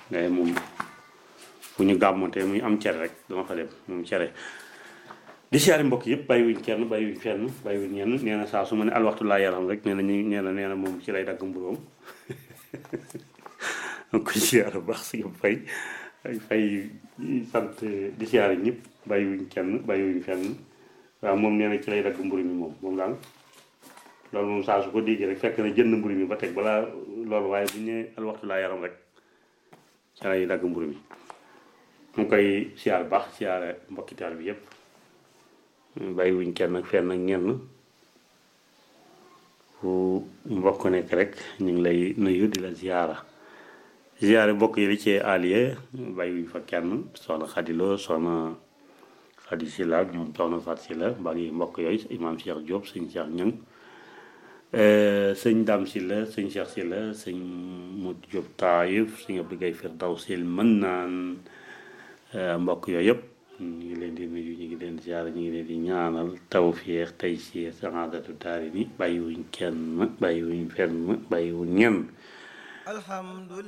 ngay moom fu ñu gàmmontee muy am cere rek dama fa dem moom cere di siyaare mbokk yëpp bàyyiwuñ kenn bàyyiwuñ fenn bàyyiwuñ ñenn nee na saa su ma ne alwaxtu laa yaram rek nee na ñu nee na nee na moom ci lay dagg mburóom donc koy siyaare bu baax si fay fay sant di siyaare ñëpp bàyyiwuñ kenn bàyyiwuñ fenn waaw moom nee na ci lay dagg mburu mi moom moom daal loolu moom saa su ko déggee rek fekk na jënd mburu mi ba teg balaa loolu waaye bu ñu nee alwaxtu laa yaram rek ci lay dagg mburu mi mu koy siyaare bu baax siyaare mbokkitaal bi yëpp bàyyiwuñ kenn ak fenn ak ñenn fu mbokk nekk rek ñu ngi lay nuyu di la ziyaara ziyaare mbokk yi li ci allié bàyyiwuñ fa kenn soxna xadiloo soxna xadi si la ñoom soxna fat si la mbaa ngi mbokk yooyu imaam Cheikh Diop sëñ Cheikh Ñang sëñ Dam si la sëñ Cheikh si la sëñ Mut Diop Taayif sëñ Abdou Gaye Firdawsil mën naan mbokk yooyu yëpp ñu ngi leen di nuyu ñu ngi leen di ziyaara ñu ngi leen di ñaanal tawfiix tey si saadatu daari ni bàyyiwuñ kenn bàyyiwuñ fenn bàyyiwuñ ñenn